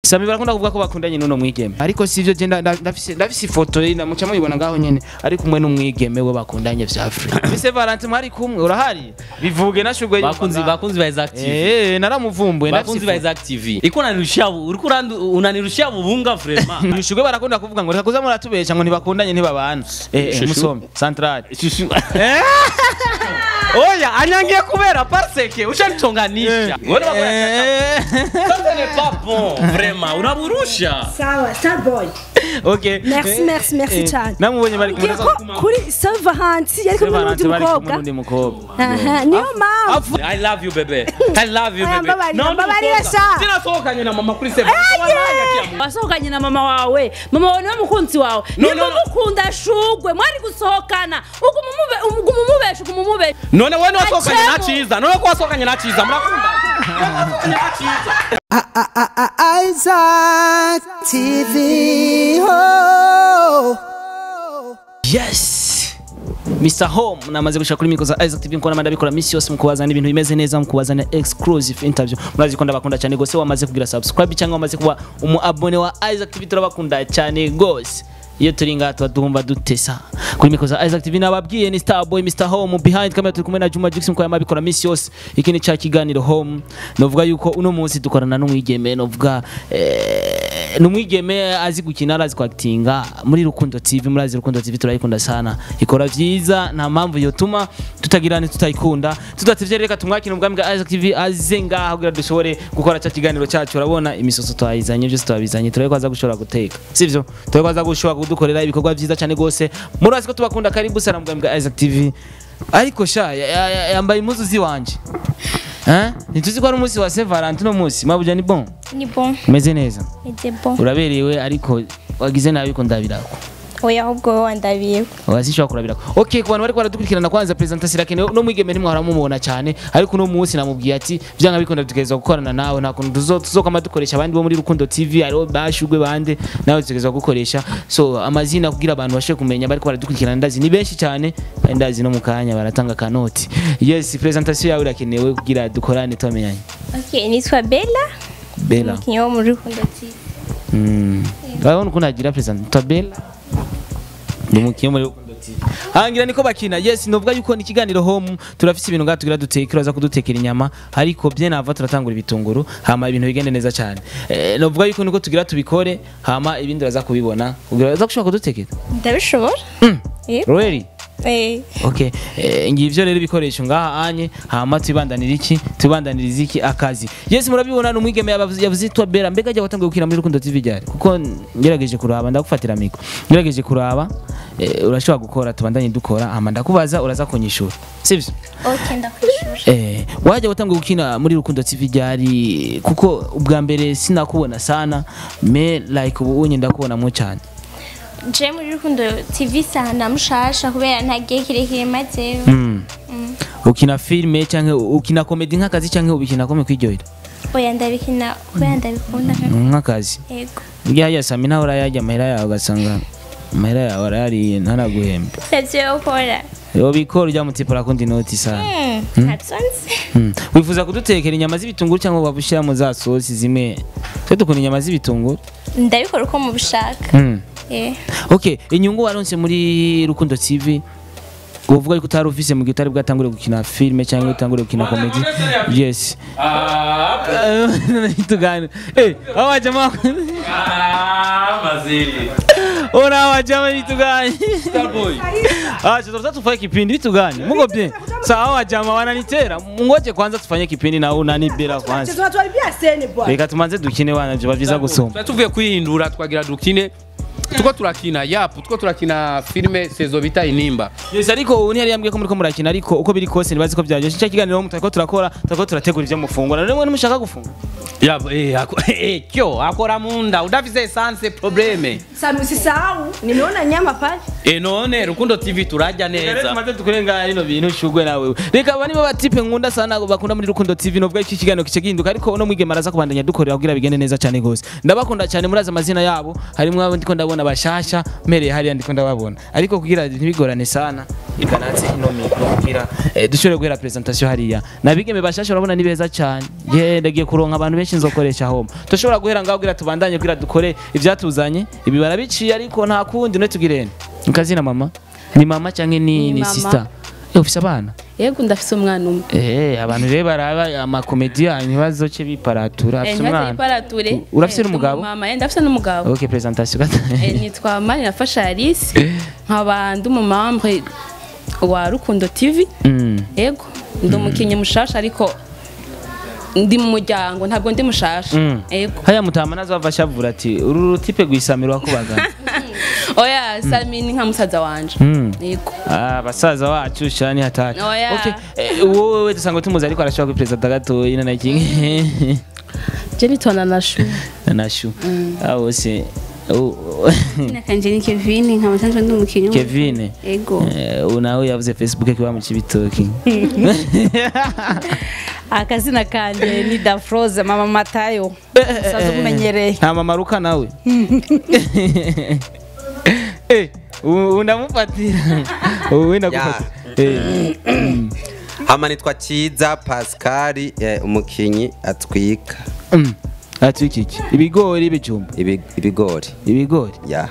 Sami barakunda kuvuga ko bakundanye n'uno mwigeme ariko sivyo je nda- nda- ndafise ndafise ifoto ye muca muyibona ngaho nyene ari kumwe n'umwigeme we bakundanye vya Afrika Mise Valentine mwari kumwe urahari bivuge nashugwe bakunzi bakunzi ba Isaac TV Eh naramuvumbuye bakunzi ba Isaac TV iko unanirushia uriko urandu- unanirushia bubunga vraiment Nishugwe barakunda kuvuga ngo reka kuza muratubesha ngo ntibakundanye ntibabana eh eh, Shushu. musome central Shushu. oya anyangiye kubera parseke ushanitonganisha Wewe unakora Eh. Ça n'est pas bon vraiment unaburusha sawa starboy Okay. Merci, Eh, merci, merci eh, cyane. Namubonye bari kumwe Ugiye ko kuri Salva Hansi yari kumwe n'undi Valentine bari kumwe mukobwa n'undi mukobwa. Aha, niyo mpamvu I love you bebe I love you Aya, bebe mbabarira, mbabarira sha. sinasohokanye na mama kuri seven wasohokanye na mama wawe mama wawe niwe mukunzi wawe No, nimba no, no. mukunda shugwe mwari gusohokana uguma umube- uguma umubesha uguma umubesha none wewe niwasohokanye na Achemo. chiza none ko wasohokanye na chiza murakunda wasohokanye na chiza Isaac TV. Oh. Yes. Mr Home namaze gushaka kuri mikro za Isaac TV nkora mandabikora misi yose mukubazana ibintu bimeze neza mukubazana exclusive interview murazi ko ndabakunda cyane gose wamaze kugira subscribe cyangwa wamaze kuba umu abone wa Isaac TV turabakunda cyane gose iyo turi ngaha tuba duhumva dutesa kuri mikro za Isaac TV nababwiye ni Starboy Mr Home behind camera turi kumwe na Juma Jux mukora mabikora misi yose iki ni cya kiganiro Home novuga yuko uno munsi dukorana n'umwigeme novuga eh, n'umwigeme azi gukina arazi kwakitinga muri Rukundo TV murazi Rukundo TV turayikunda sana ikora vyiza nta mpamvu yotuma tutagirane tutayikunda tudatevye reka tumwakire ubwami bwa Isaac TV aze ngaha kugira dushobore gukora cya kiganiro cyacu urabona imisoso twayizanye byose twabizanye turebe ko aza gushobora guteka sivyo turebe ko aza gushobora kudukorera ibikorwa vyiza cyane gose murazi ko tubakunda karibu sana ubwami bwa Isaac TV ariko sha ya- ya- ya- yambaye impuzu ziwanje Eh? Ntituzi ko ari umunsi wa Saint Valentin uno munsi mabuja ni bon ni bon umeze neza ete bon uraberewe ariko wagize nabi ko ndabirako oya ahubwo wowe wandabiye wazishobora kurabirako okay ku bantu bariko baradukurikirana kwanza presentation irakenewe no mwigeme ntimwahora mumubona cyane ariko uno munsi namubwiye ati byanga bikunda tugereza gukorana nawe nta kuntu tuzo- tuzokama dukoresha abandi bo muri rukundo tv aribo bashugwe bande nawe tugereza gukoresha so amazina kugira abantu bashe kumenya bariko baradukurikirana ndazi ni benshi cyane kandi ndazi no mu kanya baratanga kanoti yes presentation yawe irakenewe kugira dukorane twamenyanye okay nitwa bella bella umukinnyi wo muri rukundo tv Mm. Urabona ukuntu agira president Tabela. Ni umukinnyi muri Rukundo TV. Hangira niko bakina. Yes, novuga yuko ni ikiganiro home turafise ibintu ngaha tugira duteke uraza kudutekera inyama ariko bye nava turatangura ibitunguru hama ibintu bigende neza cyane. Eh, novuga yuko niko tugira tubikore hama ibindi uraza kubibona. Ugira uraza gushaka kudutekera. ndabishobora Mm. Yego. Really? Eh, Okay. Eh, ngivyo rero ibikoresho ngaha anye hama tubandanira iki? Tubandaniriza iki akazi. Yes murabibona no mwigeme yavuze yavuze itwa Bella mbega ajya watangiye gukina muri Rukundo TV ryari kuko ngerageje kuraba ndagufatira miko. Ngerageje kuraba eh, urashobora gukora tubandanye dukora hama ndakubaza uraza kunyishura. Sivyo? okay ndakwishura Eh, wajya watangiye gukina muri Rukundo TV ryari kuko ubwa mbere sinakubona sana me like ubu unye ndakubona mu cyane. je muri rukundo tv sana mushasha kubera nta gihe kirekire mazeyo Mm. Ukina filme canke ukina comedy nk'akazi canke ubikina kome kwiryohera? oya ndabikina kubera ndabikunda nka- nk'akazi yego burya yasama nawe urayarya amahera yawe ugasanga amahera yawe arayariye ntanaguhembe ntavyo yokora yo bikora ujya mutipura kundi noti sana Hmm, ntatsonzi Mm. wifuza kudutekera inyama z'ibitunguru cyangwa waba ushyiramo za sosi zimwe twe dukunda inyama z'ibitunguru ndabikora uko mubishaka Mm. Eh, okay inyungu waronse muri rukundo tv uvuga yuko utari ufise mu gihe utari bwatangure gukina filime cyangwa utangure gukina comedy yes tugane eh aho wajama ora wajama vitugani Ah, sasa tufanye kipindi vitu gani? Mungo bien. Sawa jamaa wananitera. Ngoje kwanza tufanye kipindi na unani bila kwanza. tunatuharibia sene bwana Reka tumanze dukine wana byo byiza gusoma. tuba tuvuye kwihindura twagira dukine tuko turakina yapu tuko turakina filime sezo bita inimba Yes ariko ubu ntiyari yambwiye ko muri ko murakina ariko uko biri kose nibazi ko byaje. Cyo kiganiro mu ko turakora, turako turategura ibyo mufungura. None mwe mushaka gufungura. Yabo, eh, ako- eh, kyo akora munda udafise esanse probleme sami usisahau nimeona nyama pale e none rukundo tv turajya Reka neza tumaze tukurenga rino bintu shugwe nawe reka aba nibo batipe nkunda sana bakunda muri rukundo tv nubwo iki kiganiro kice gihinduka ariko uno mwigema araza kubandanya dukorera kugira bigende neza cyane gose ndabakunda cyane murazi amazina yabo harimo abo ndiko ndabona bashasha mpereye hariya ndiko ndababona ariko kugira ntibigorane sana ikanatse ino mikro kugira eh, dushobore guhera presentation hariya nabigeme bashasha urabona ni beza cyane ye ndagiye kuronka abantu benshi nzokoresha home dushobora guhera ngaho kugira tubandanye kugira dukore ivyatuzanye ibi barabiciye ariko nta kundi ne tugirene nkazina mama ni mama cyangwa ni Ni ni mama. sister Eh, ufise abana yego ndafise umwana umwe Eh, abantu rero baraba amakomedi yanyu bazoce biparatura afise ntibaze umwana iparature urafise Eh, n'umugabo? mama yenda afise n'umugabo ok presentation gata Eh, nitwa mani nafasha alice nkaba ndi umumambre wa rukundo tv Mm. yego ndi umukinnyi mushasha ariko ndi mu muryango ntabwo ndi mushasha Mm. yego haya mutama nazova ashavura ati uru rutipe rwisamiro wakubagana oya sami ni nka musaza wanje Mm. yego Ah, basaza wacu shani hatari Oya. okay eh, wowe we dusanga tumuzi ariko arashobora kuri president gatoyi na nakingi je nitona na shu nashu aho se oh, nakanje ni Kevin nkaba nsanzwe ndi umukinnyi Kevin ego eh, ubu nawe yavuze Facebook kiba mu kibitoki akazina kanje ni dafroze mama matayo sazo kumenyereye nta mama ruka nawe eh ubu ndamufatira ubu wenda gufata eh hama nitwa Kiza Pascal eh, umukinyi atwika mm. ati iki iki ibigori ibijumba ibi- ibigori ibigori ya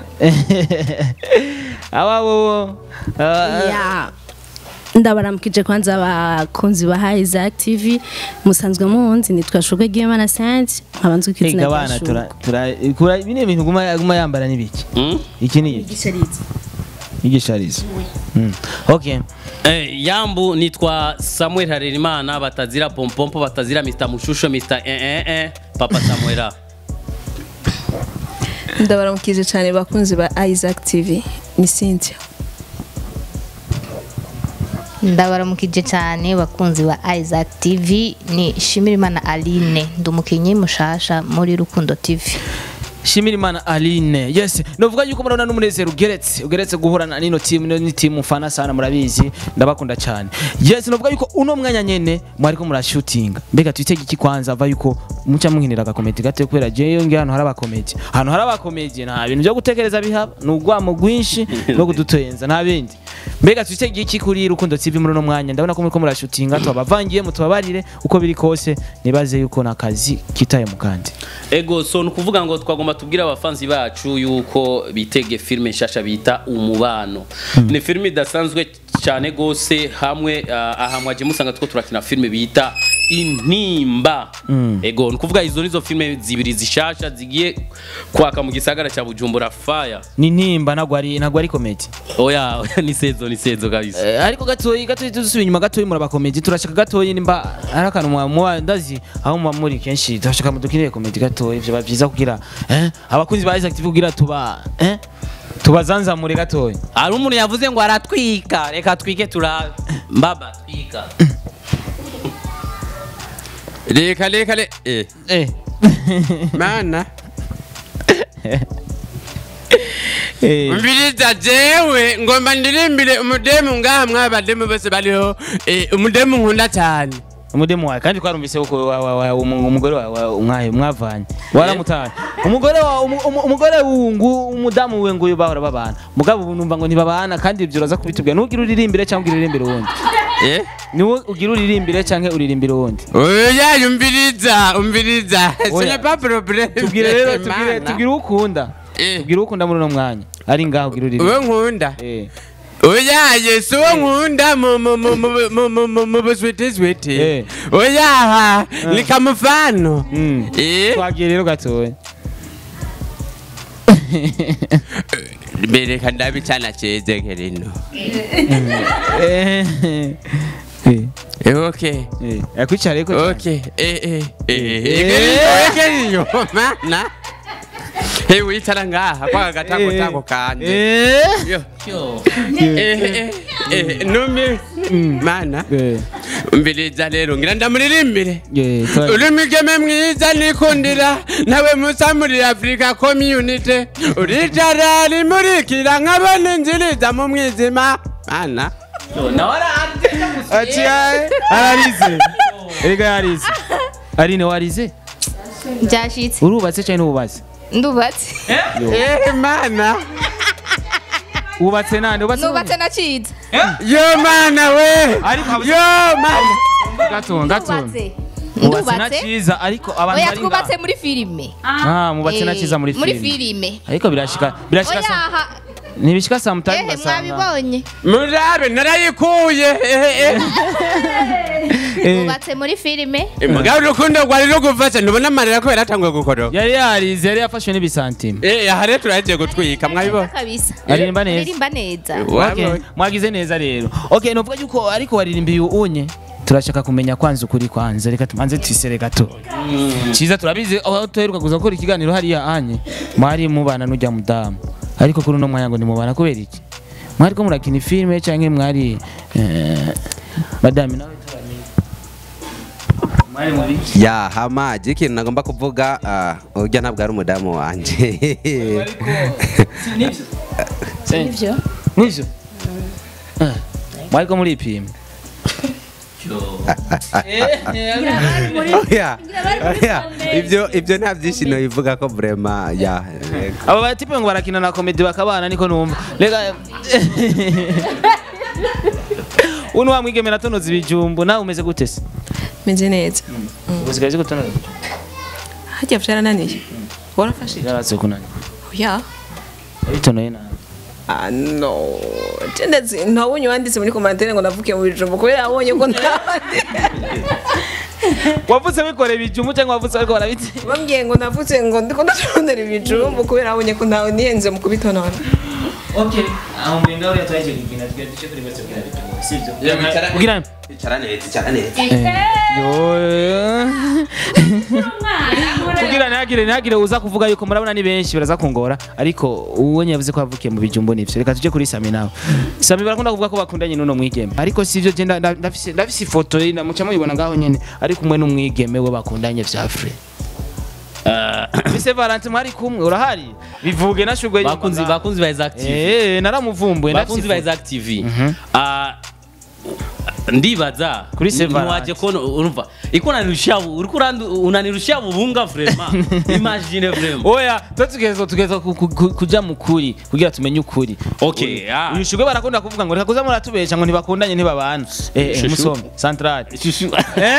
aba bo ya ndabaramukije kwanza abakunzi ba Isaac TV musanzwe munzi nitwa Shugwe Gimana Saint nkaba nzwi ku izina Ega rya bana Shugwe tura tura kura bine bintu guma guma yambara nibiki Mm? iki ni iki Gishariza igisharizo mm. okay Eh, yambu nitwa samuel harerimana batazira pompompo batazira mr mushusho mr eh, eh, eh, papa samuela ndabaramukije cyane bakunzi ba Isaac TV ni Cynthia ndabaramukije cyane bakunzi ba Isaac TV ni Shimirimana Aline ndi umukinnyi mushasha muri Rukundo TV Shimira Imana Aline yes novuga yuko murabona n'umunezero ugeretse ugeretse guhurana n'ino team no ni team mfana sana murabizi ndabakunda cyane yes novuga yuko uno mwanya nyene mwariko murashootinga mbega twitege iki kwanza ava yuko muca muhinira agakomedi gato kubera je ngi hano hari abakomedi hano hari abakomedi nta bintu byo gutekereza bihaba ni ugwamo rwinshi no kudutenza nta bindi mbega twitege iki kuri rukundo TV muri uno mwanya ndabona ko muriko murashootinga tubavangiye mutubabarire uko biri kose nibaze yuko nakazi kitaye mu kandi ego so ni ukuvuga ngo twagomba tubwire abafanzi bacu yuko bitege filime nshasha bita umubano ni filime idasanzwe cyane gose hamwe uh, aha mwaje musanga two turakina filime bita intimba ego ni ukuvuga izo nizo filime zibiri zishasha zigiye kwaka mu gisagara cya bujumbura fire ni nimba nagwo ari nagwo ari komedi oya oya ni sezo ni sezo kabisa Eh, ariko gatoyi gatoyi dusubiye inyuma gatoyi murabakomedi turashaka gatoyi nimba ari akantu mwa- muba ndazi aho muba muri kenshi turashaka mudukinire komedi gatoyi vyoba vyiza kugira eh, abakunzi ba Isaac TV kugira tuba eh, tubazanzamure gatoyi hari umuntu yavuze ngo aratwika reka twike turabe mbaba twika reka reka re eh eh. mana eh. umviriza jewe ngomba ndirimbire umudemu ngaha mwabademu bose bariho eh, umudemu nkunda cyane umudemu wawe kandi twarumvise uko wa- wa- wa- umu- umugore wawe umwaye mwavanye waramutaye umugore wa umu- umu- umugore wungu umudamu we nguyu bahora babana mugabo ubu numva ngo ntibabana kandi ibyo uraza kubitubwira ntugire uririmbire cyangwa uririmbire uwundi eh niwe ugira uririmbire cyangwa uririmbire uwundi oya umviriza umviriza Oya. ce n'est pas problème tubwire rero tubwire Mana. tubwire uwo ukunda Eh. tubwire uwo ukunda muri uno mwanya ari ngaho ugira uririmbire uwo nkunda Eh. oya yesu uwo nkunda mu- mu- mu- mu- mu- mu- mu- mu buswiteswiti Eh. oya ni kamufano Mm. Eh. twagiye rero gatoya bereka ndabe cyana cyeze kerino Eh. Eh. Eh, okay Eh. yakwicara ariko cyane. okay eh eh eh Eh. eh kerino mana Hey, wicara ngaha kwa gatango Eh. tango kanje Eh. Yo. Eh, eh, eh, numi mana Eh. umviriza rero ngira ndamuririmbire Yeah, try. uri migeme mwiza nikundira nawe musa muri afurika community uricara rimurikira nkabona inziriza mu mwijima mana Aciye ararize erega yarize Aline warize byashitse urubatse cyane ntububatse ndubatse eh mana wubatse nande wubatse nubatse nacize yo mana we Ariko- yo mana gato gato ndubatse wubatse na ndubatse cyiza ariko abantu oya bari twubatse ngaha muri filime ah mubatse na Eh, cyiza muri muri filime filime ariko birashika birashika oya sa- aha ntibishika sometimes ehe ugasanga mwabibonye murabe narayikuye eh, eh. twubatse muri filime mugabo urukundo rwari rugufashe ntubona amarira ko yaratanguye gukoroka yari yarize yari yafashwe n'ibisantime eh aha rero turagiye gutwika mwabibona kabisa aririmba neza aririmba neza Okay, mwagize neza rero okay nuvuga yuko ariko waririmbiye unye turashaka kumenya kwanza ukuri kwanza reka tumanze twisere gato cyiza turabizi aho tuheruka kuza gukora ikiganiro hariya anye mwari mubana n'ujya mudamu ariko kuri uno mwanya ngo nimubana kubera iki mwari ko murakina filime cyangwa mwari eh, madame nawe turamenye mwari muri ya hamaji ikintu nagomba kuvuga ah, urya ntabwo ari umudamu wanje nibyo Nivyo. nibyo Eh, mwari ko muripima Oya, oya, ibyo ibyo nta byishimo bivuga ko vrema ya yego. aba batipe ngo barakina na komedi bakabana niko numva reka uno wamwigemera atonoza ibijumbu nawe umeze gute se meze neza usigaye uzi gutonoza ibijumbu hajya byarananiye warafashe yaraze kunani ya bitonoye nabi Ah, no ndetse ntabonye wanditse muri komantere ngo navuke mu bijumbu kubera abonye ko ntabandi wavutse wikoreye ibijumbu cyangwa wavutse ariko barabitse bambwiye ngo navutse ngo ndiko ndatondera ibijumbu kubera abonye ko ntawe nihenze mu kubitonora okay aho mwenga uri atwaye icyo kigina twe duce kuri bose kugira bitumo sivyo kugira Icara neza, icara neza. kugira ntihagire ntihagire uza kuvuga yuko murabona ni benshi baraza kungora ariko uwo yavuze ko yavukiye mu bijumbu nivyo reka tuje kuri Sami nawe Sami barakunda kuvuga ko bakundanye n'uno mwigeme ariko sivyo je nda- nda- ndafise ndafise ifoto ye muca muyibona ngaho nyene ari kumwe n'umwigeme we bakundanye vya free Mise Valentine mwari kumwe urahari bivuge nashugwe nyuma bakunzi ngaho. bakunzi ba Exact TV eh naramuvumbuye bakunzi ba Exact TV ah ndibaza Kuri Severance. ntiwaje kono urumva iko unanirushia uriko urandu- unanirushia bubunga vraiment imagine vraiment oya twe tugeza tugeza ku- ku- ku- kuja mu kuri kugira tumenye ukuri okay ah uyu shugwe barakunda kuvuga ngo reka kuza muratubesha ngo ntibakundanye ntibabana eh eh, Shushu. musome central Shushu.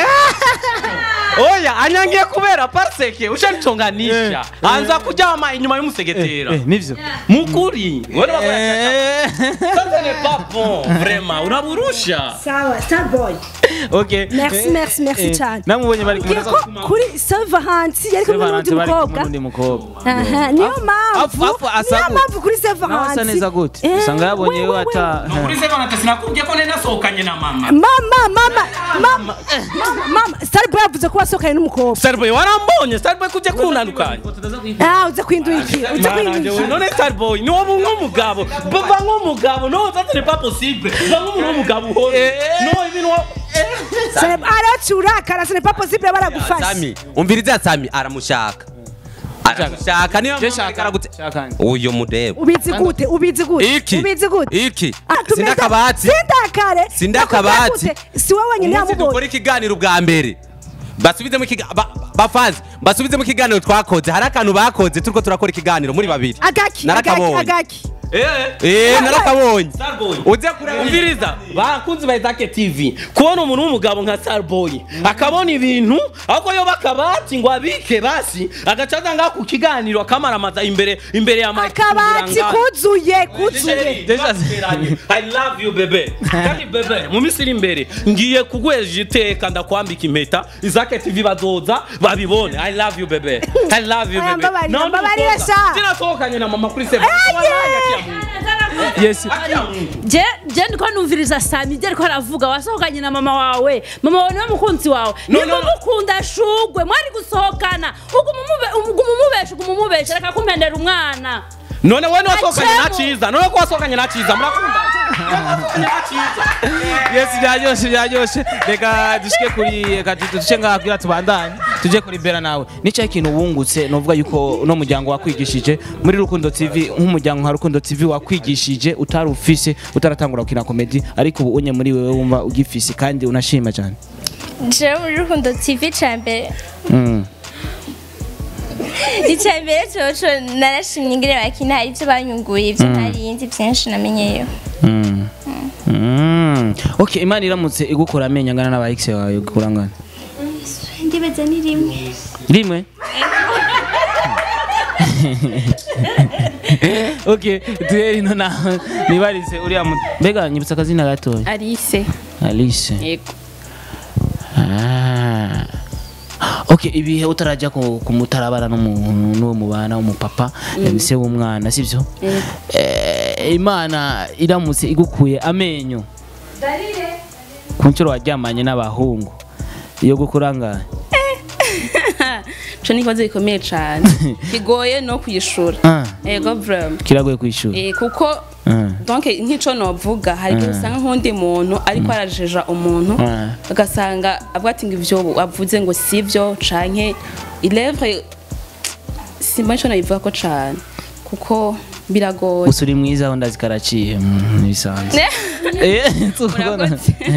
oya anyangiye kubera parseke ushanitonganisha anza kujama inyuma y'umusegetera eh nivyo mukuri wewe Eh, ça n'est pas bon vraiment unaburusha sawa starboy okay Merci, Eh, merci, merci eh, cyane. namubonye bari kumwe Ngiye ko kuri Severance yari kumwe n'undi Severance bari kumwe mukobwa n'undi mukobwa Aha, niyo afu- mpamvu afu asa niyo gute? mpamvu kuri nawe Severance asa neza gute Eh, usanga yabonye we, we we, ata kuri Severance sinakubwiye ko nari nasohokanye na mama mama mama mama mama mama Starboy yavuze ko wasohokanye n'umukobwa Starboy warambonye Starboy kuje kunandukanya ah uze kwindukira uze kwindukira none Starboy ni wowe nk'umugabo bava nk'umugabo no ça n'est pas possible va nk'umuntu w'umugabo uhore no ibintu wa- aracurakara ce n'est pas possible baragufasha Sami, umviriza Sami aramushaka. Aramushaka niyo mpamvu aragute. Uyo mudebo. ubizi gute ubizi gute Iki. ubizi gute Iki. Ah, tumeze- Sindakabati. sindakare Sindakabati. Nakubwiye gute? si wowe wenyine Umunsi yamubonye dukora ikiganiro bwa mbere. Basubizemo ikiganiro bafazi basubizemo ikiganiro twakoze hari akantu bakoze turiko turakora ikiganiro muri babiri agaki agaki narakabonye agaki eh narakabonye Starboy uze kureba umviriza bakunzi ba Isaac TV kubona umuntu w'umugabo nka Starboy akabona ibintu ahubwo yo bakabati ngo abike basi agacaza ngaho ku kiganiro akamaramaza imbere imbere ya Mike akabati kuzuye kuzuye I love you bebe kandi bebe mu minsi iri imbere ngiye kugweja iteka ndakwambika impeta Isaac TV bazoza babibone I love you bebe I love you Aya, bebe mbabarira, Naho mbabarira n'umukobwa, sha. sinasohokanye na mama kuri seven yes je je ndiko numviriza Sami je ariko aravuga wasohokanye na mama wawe mama wawe niwe mukunzi wawe No, niba no, no. mukunda shugwe mwari gusohokana uguma umube- uguma umubesha uguma umubesha reka kumpendera umwana none we niwasohokanye na Acemo. cyiza none ko wasohokanye na cyiza murakunda yes byaryoshe byaryoshe reka dushike kuri reka tu- duce ngaha kugira tubandanye tuje kuri bera nawe nicyo kintu wungutse novuga yuko no muryango wakwigishije muri rukundo tv nk'umuryango nka rukundo tv wakwigishije utari ufise utaratangura gukina komedi ariko ubu unye muri wewe wumva ugifise kandi unashima cyane jewe muri rukundo tv ca mbere Mm. icya mbere coco narashimye ingene bakina hari ivyo banyunguye ivyo Mm. ntarinzi vyinshi namenyeyo Mm. Mm. okay imana iramutse igukora amenyo angana n'aba ex wawe gukura angana ndibaza ni rimwe rimwe okay duhere ino nawe nibarize uriya mu mbega nyibutsa akazina gatoya Alice alice yego Ah. okay ibihe utarajya ku ku mutarabana n'umuntu n'uwo mubana w'umupapa Mm. se w'umwana sibyo Yego. Eh, imana iramutse igukuye amenyo ku nshuro waryamanye n'abahungu iyo gukura ngahe ico ni ikibazo gikomeye cane kigoye no kwishura Ah. yego vraiment kiragoye kwishura Eh, kuko Ah. donc nk'ico novuga hari igihe Ah. usanga nk'undi muntu ariko arajeja umuntu Ah. ugasanga avuga ati ngo ivyo wavuze ngo sivyo canke ilevre simba ico nabivuga ko cane kuko biragoye gusa uri mwiza aho ndazi karaciye mm, ntibisanzwe Eh, tubona.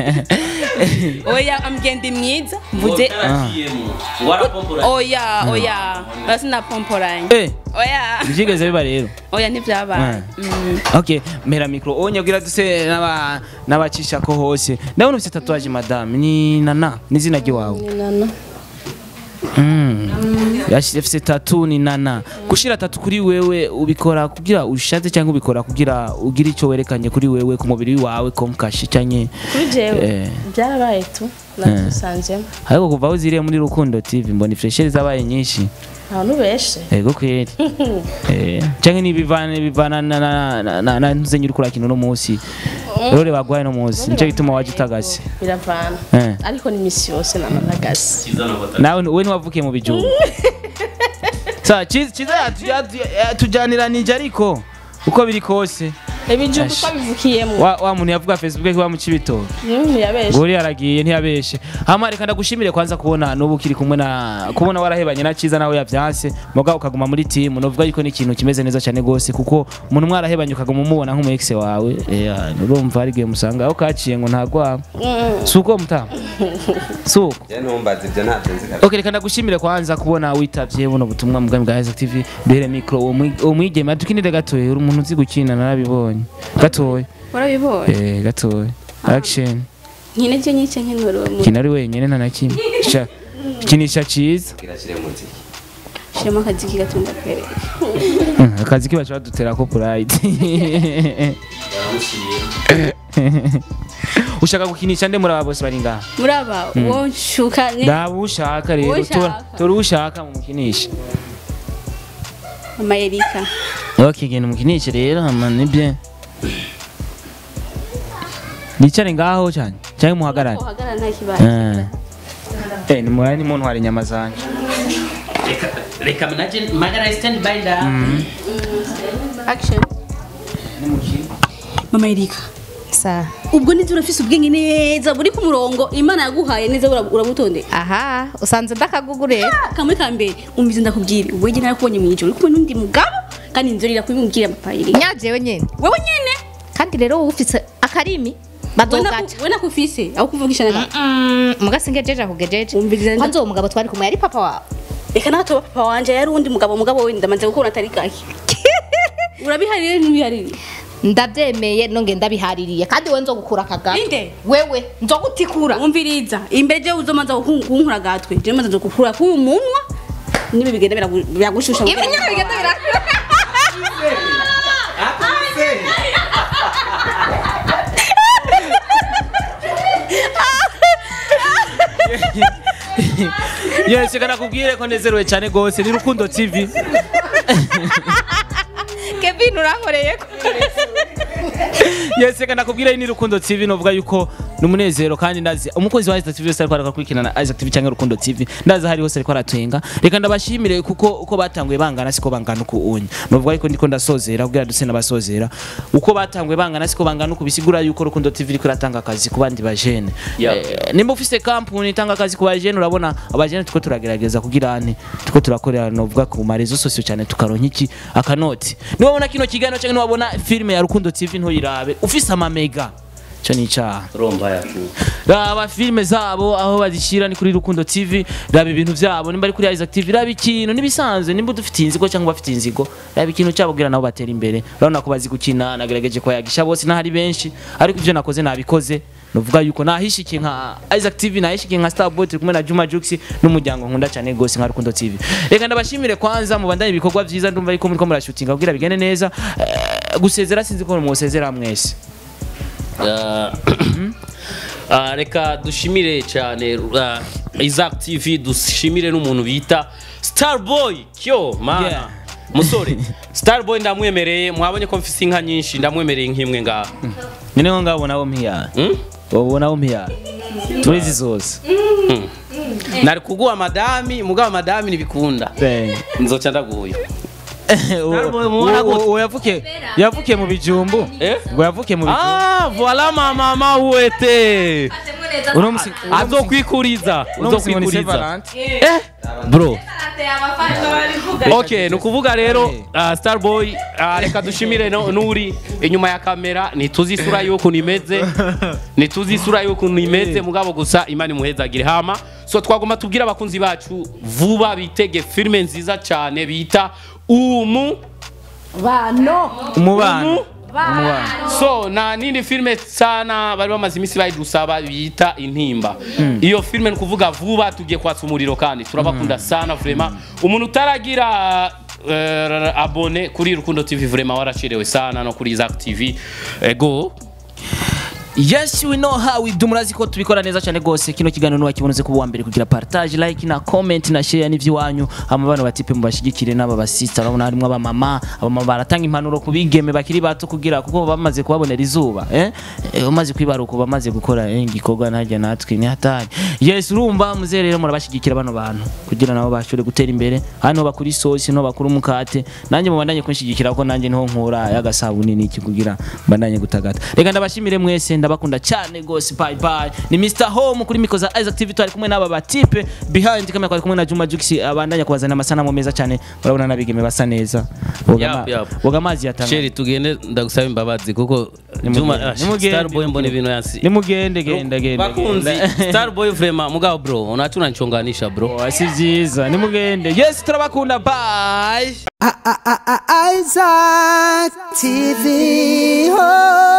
oya amgende mwiza mvuze Ah. oya oya basi napomporanye Eh. oya byigeze biba rero oya ntivyabaye Mm. okay mpera mikro onyabwira duse n'aba n'abacisha ko hose ndabona ufite tatuwaje madame ni nana n'izina ry'iwawe nana Mm. yafise tatu ni nana gushira tatu kuri wewe ubikora kugira ushatse cyangwa ubikora kugira ugire icyo werekanye kuri wewe ku mubiri wawe komkashi cyanye kuri jewe Eh. byarabaye tu natusanzemo ariko kuva aho ziriye muri rukundo tv mbona ifresheri zabaye nyinshi nta nubeshe ego kweri Eh, canke nibivana bivana na na na- na na ntuzenye uriko urakina uno munsi rero bagwaye no munsi nico gituma waje utagase biravana Eh. ariko ni imisi yose nananagasi nawe we ntiwavukiye mu bijumba sa Ciza Ciza yatu- yatu- yatujaniranije ariko uko biri kose ibijumba Ash. twabivukiyemo wa wa muntu yavuga facebook ko bamuca ibitoki Mm, yabeshe ngori yaragiye ntiyabeshe hama reka ndagushimire kwanza kubona n'ubu kiri kumwe na kubona warahebanye na Ciza nawe yavyanse muga ukaguma muri team novuga yuko ni ikintu kimeze neza cyane gose kuko umuntu mwarahebanye ukaguma umubona nk'umu ex wawe eh, urumva ari gihe musanga aho kaciye ngo ntagwa Mm. suko mutama suko ntumbaze ibyo ntabyo nzi Okay, reka ndagushimire kwanza kubona witavye buno butumwa mu bwami bwa Isaac TV duhere micro uwo mwi- uwo mwigeme tukinire gatoya uri umuntu uzi gukina narabibonye gatoya warabibonye eh gatoya action nkine je nyice nkenura uwo muntu kina ari wenyine nta na kimwe Sha- kinisha ciza kirashyire mu nzira shiramo akaziki gato ndakwereka Mm, akazi kibaca badutera ko pride ushaka gukinisha nde muri aba bose bari ngaha muri aba Mm. uwo nshuka ni ndaba ushaka rero Uwo tora ushaka. tora ushaka mumukinisha mama erika okay genda mukinishe rero hama nibye nicare ngaho cyane cyangwa muhagarare uhagarara nta kibazo Eh. Eh, ni murari ni muntu hari inyama zanje reka manaje magara stand by da action mama erika sa ubwo nzi urafise ubwenge neza buri ku murongo imana yaguhaye neza ura- urabutondeka aha usanze ndakagugure kamwe ka mbere umvize ndakubwira ubwo njye narakubonye mu ijoro uri kumwe n'undi mugabo kandi inzorira kubimubwira papa iri nyajewe nyene wewe nyene kandi rero wowe ufise akarimi bazogaca we nakufise aho kuvugisha na mugasingejeje akugejeje umviriza kwanza uwo mugabo twari kumwe yari papa wawe reka nato papa wanje yari undi mugabo mugabo we ndamaze gukora atari gake urabiharire ntibiharire ndabyemeye nonge ndabihaririye kandi we nzogukura akagato inde wewe nzogutikura umviriza imbere je uzomanza kunkura gatwe je manza gukura kuyu munwa nibi bigenda biragu- biragushusha ibi nyine bigenda bira yes reka nakubwire ko nezerewe cyane gose ni rukundo tv kevin urankoreye ko yes reka nakubwira ni rukundo tv novuga yuko ni umunezero kandi ndazi umukozi wa Isaac TV wese ariko arakurikirana Isaac TV cyangwa rukundo tv ndazi hari hose ariko aratwenga reka ndabashimire kuko uko batanguye bangana siko bangana uko unya novuga yuko ndiko ndasozera kugira duse n'abasozera uko batanguye bangana siko bangana uko bisigura yuko rukundo tv iriko iratanga akazi ku bandi bajene Yeah. Eh, nimba ufise kampuni itanga akazi ku bajene urabona abajene tuko turagerageza kugira ane tuko turakorera novuga ku marezo sosio cyane tukaronka iki akanoti niwabona kino kiganiro cyangwa niwabona filime ya rukundo tv ntuyirabe ufise amamega cyo ni icyaha romba yacu raba filime zabo aho bazishyira ni kuri rukundo tv raba ibintu byabo nimba ari kuri isaac tv raba ikintu n'ibisanzwe nimba udufite inzigo cyangwa bafite inzigo raba ikintu cyabo kugira nabo batera imbere urabona ko bazi gukina nagerageje kuyagisha bose n'ahari benshi ariko ibyo nakoze nabikoze nuvuga yuko nahishikiye nka isaac tv nahishikiye nka starboy turi kumwe na juma jux n'umuryango nkunda cyane rwose nka rukundo tv reka ndabashimire kwanza mubandanye ibikorwa byiza ndumva yuko muriko murashutinga kugira bigende neza Eh, gusezera sinzi ko musezera mwese Ah, ah, reka dushimire cyane ah, Isaac TV dushimire n'umuntu bita Starboy kyo mana Yeah. musore Starboy ndamwemereye mwabonye ko mfise inka nyinshi ndamwemereye nk'imwe ngaha nyine ngo ngabo nabo mpiyara Hmm? wowe nabo mpiyara turizi zose nari kuguha madami mugabo madami ntibikunda nzoca ndaguye Starboy mubona gute? uwo yavukiye yavukiye mu bijumbu Eh? ngo yavukiye mu bijumbu Ah, voilà mama mawete uno musi azokwikuriza uno musi ngo ni Saint uzokwikuriza Valentin. eh bro okay ni ukuvuga rero uh, starboy uh, reka dushimire no- n'uri inyuma ya kamera ntituzi isura y'ukuntu imeze ntituzi isura y'ukuntu imeze mugabo gusa imana imuhezagire hama so twagomba tubwire abakunzi bacu vuba bitege filime nziza cyane bita umu bano umubano so na nindi filime sana bari bamaze iminsi bayidusaba bita intimba iyo filime ni ukuvuga vuba tugiye kwatsa umuriro kandi turabakunda sana vrema umuntu utaragira uh, abone kuri rukundo tv vrema waracerewe sana no kuri Isaac tv ego yes we know how we do murazi ko tubikora neza cyane rwose kino kiganiro nuwakibonoze kuba uwa mbere kugira partage like na comment na share n'ivy'iwanyu hama bano batipe mubashigikire n'aba basista urabona harimo abamama abamama baratanga impanuro ku bigeme bakiri bato kugira kuko bamaze kubabonera izuba eh Eh, umaze kwibaruka bamaze gukora eh, igikorwa najya natwe ni hatari yes urumva muze rero murabashigikira bano bantu kugira nabo bashobore gutera imbere hano bakuri isosi no bakuri umukate nanjye mubandanye kunshigikira kuko nanjye niho nkura y'agasabuni n'iki kugira mbandanye gutagata reka ndabashimire mwese ndabakunda cyane rwose bye bye ni Mr Home kuri miko za Isaac TV twari kumwe n'aba batipe behind kamera twari kumwe na Juma Jux abandanya kubazana amasanamu meza cyane urabona nabigeme basa neza boga Yap, ama- yap. boga amazi yatanga sheri tugende ndagusaba imbabazi kuko Nimugende, Juma ah, nimugende, starboy mbona ibintu yansi nimugende genda genda bakunzi genda. starboy vrema mugabo bro unachuna nchonganisha bro Oh, si byiza nimugende yes turabakunda bye Isaac TV. Oh.